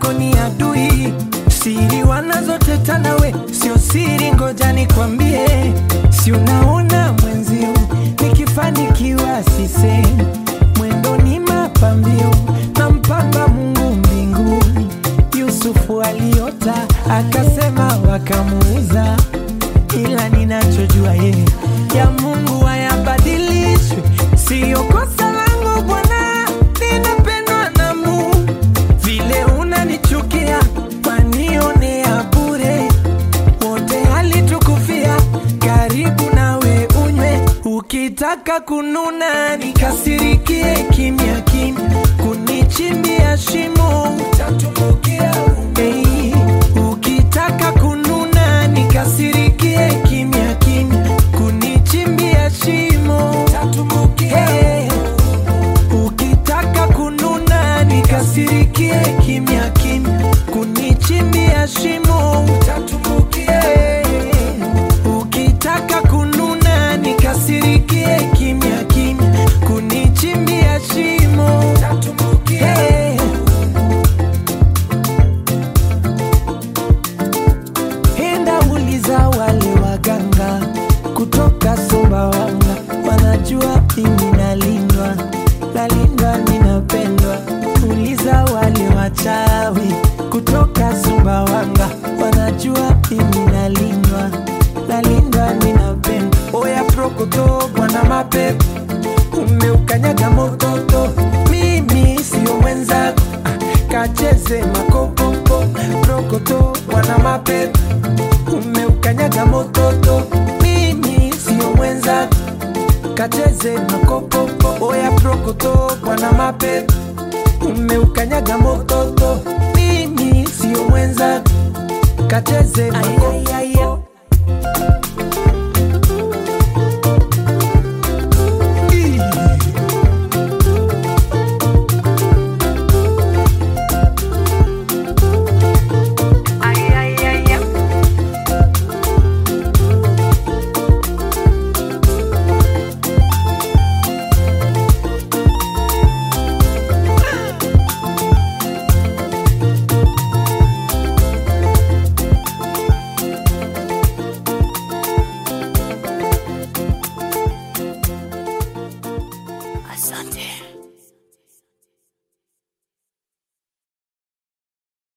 zako ni adui, siri wanazoteta nawe sio siri, ngoja nikwambie, si unaona mwenzio nikifanikiwa sisemi, mwendo ni mapambio na mpamba Mungu mbinguni. Yusufu aliota akasema, wakamuuza, ila ninachojua yeye ya Mungu hayabadilishwi, siyo kosa langu Bwana, ninapendwa na Mungu. Vile unanichukia wanionea bure, wote alitukufia, karibu nawe unywe. Ukitaka kununa nikasirikie kimya kimya, kunichimbia shimo utatumbukia hey. Ukitaka kununa nikasirikie kimya kimya, kunichimbia shimo utatumbukia hey. Ukitaka kununa nikasirikie kimya kimya, kunichimbia shimo utatumbukia. Ukitaka kununa nikasirikie kimya kimya, kunichimbia shimo utatumbukia. Enda uliza wale waganga kutoka Sumbawanga, wanajua mimi nalindwa, nalindwa, ninapendwa. Uliza wale wachawi kutoka Sumbawanga, wanajua mimi nalindwa, nalindwa, ninapendwa. Oya prokoto, bwana mapepo, umeukanyaga mototo, mimi sio mwenzako, ah, kacheze makopopo. Prokoto, bwana mapepo umeukanyaga mototo, mimi sio mwenzako, kacheze makopopo. Oya prokoto, bwana mapepo, umeukanyaga mototo, mimi sio mwenzako, kacheze makopopo.